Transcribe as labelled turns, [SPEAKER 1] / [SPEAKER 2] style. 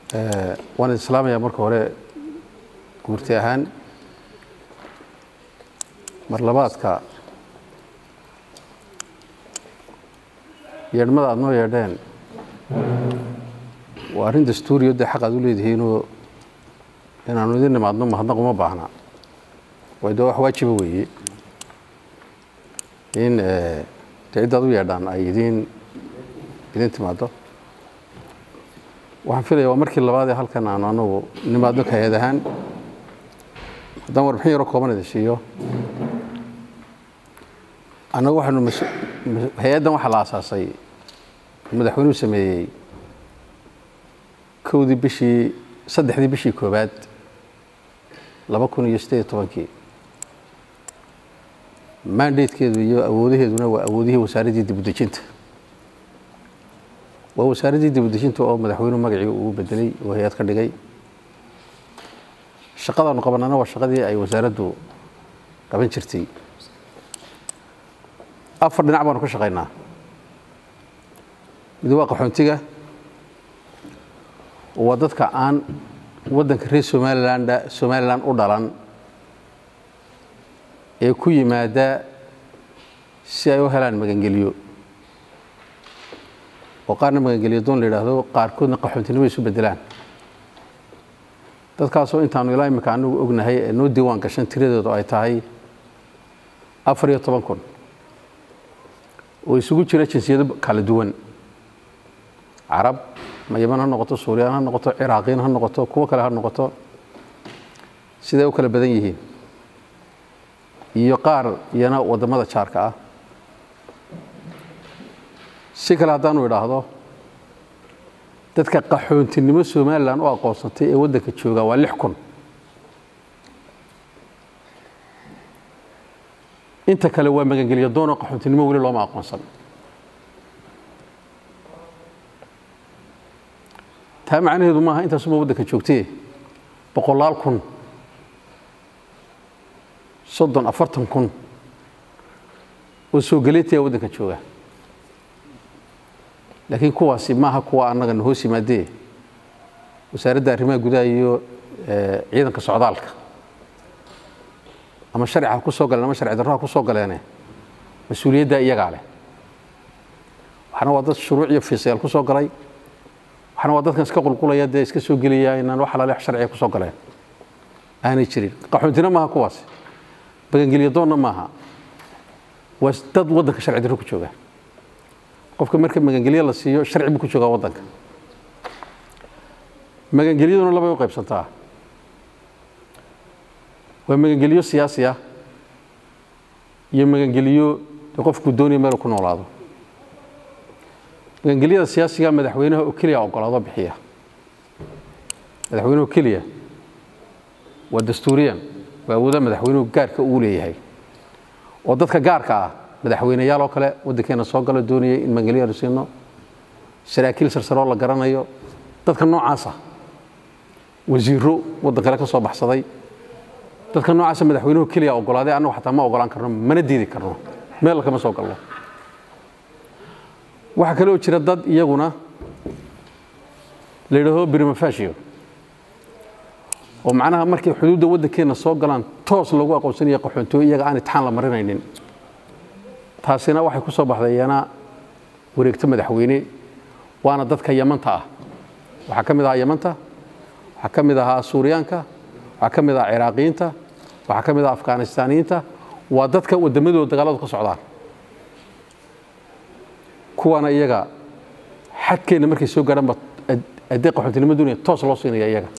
[SPEAKER 1] waan islaamayaa marka hore guurti ahaan mar labaadka yeedhmada aada noo yeedheen waa arrin dastuuriyo dee xaq aad u leedihiinoo inaanu idin nimaadno mahadnaq uma baahna way de wax waajiba weeye in de ciddaad u yeedhaan ay idin idin timaaddo waxaan filaya waa markii labaad ee halkan aanu anagu nimaadno ka hay-ad ahaan haddaan warbixin yaroo kooban idin siiyo annagu waxaanu hay-addan waxaa la aasaasay madaxweynuhu sameeyey kowdii bishii saddexdii bishii koowaad laba kun iyo siddeed iyo tobankii mandatekeedu iyo awoodaheeduna waa awoodihii wasaaraddii dibudejinta waa wasaaraddii dibudejinta oo madaxweynuhu magacii uu bedelay oo hay-ad ka dhigay shaqadaanu qabanana waa shaqadii ay wasaaraddu qaban jirtay afar dhinac baanu ka shaqaynaa mid waa qaxoontiga waa dadka aan waddanka reer somaliland somalilan u dhalan ee ku yimaada si ay u helaan magangeliyo oo qaarna magangeliyo doon la yidhaahdo qaarkoodna qaxoontinimo isu bedelaan dadkaasoo intaanu ilaa imika anagu ognahay ee noo diiwaan gashan tiradoodu ay tahay afar iyo toban kun oo isugu jira jinsiyado kala duwan carab ma yaman ha noqoto suuriyan ha noqoto ciraaqiin ha noqoto kuwo kale ha noqoto siday u kala badan yihiin iyo qaar iyana waddamada jaarka ah si kale haddaanu idhaahdo dadka qaxoontinimo somalilan u aqoonsatay ee waddanka jooga waa lix kun inta kale waa magangelyo doonoo qaxoontinimo weli looma aqoonsan taa macnaheedu maaha intaasuma waddanka joogtee boqolaal kun soddon afartan kun oo soo galeetaya waddanka jooga laakiin kuwaasi maaha kuwa annaga na hoos yimaadee wasaaradda arrimaha gudaha iyo ciidanka socdaalka ama sharci ha ku soo galeen ama sharci darro ha ku soo galeene mas-uuliyaddaa iyagaa leh waxna waa dad shuruuc iyo fiisayaal ku soo galay waxna waa dadkan iska qulqulaya dee iska soo gelaya inaan wax alaale sharciga ku soo galeen aanay jirin qaxoontina maaha kuwaasi magangelyo doonna maaha waa dad waddanka sharci darro ku jooga qofka marka magangelyo la siiyo sharci buu ku joogaa waddanka magangelyaduna labay u qaybsantaa waa magangelyo siyaasi ah iyo magangelyo de qofkuu doonaya meel ku noolaado magangelyada siyaasiga madaxweynaha oo keliya ogolaado bixiya madaxweynuhu keliya waa dastuuriyan waa awooda madaxweynuhu gaarka uu leeyahay oo dadka gaarka ah madaxweyneyaal oo kale waddankeena soo galo doonayay in magangelyaanu siino saraakiil sarsaroo la garanayo dadka noocaasa wasiiro waddan kale ka soo baxsaday dadka noocaasa madaxweynuhu keliya ogolaaday annagu xataa ma ogolaan karno mana diidi karno meel kama soo galno waxaa kaloo jira dad iyaguna la yidhaaho brimafasio oo macnaha markay xuduudda waddankeenna soo galaan toos lagu aqoonsanaya qaxoontiyo iyaga aan itixaan la marinaynin taasina waxay ku soo baxday iyana wareegto madaxweyne waana dadka yamanta ah waxaa ka mid ahaa yamanta waxaa ka mid ahaa suuriyaanka waxaa ka mid ahaa ciraaqiyiinta waxaa ka mid ahaa afghanistaaniyiinta waa dadka waddamadooda dagaaladu ka socdaan kuwaana iyaga xadkeenna markay soo gaadhanba addee qaxoontinimo duuniya toos loo siinaya iyaga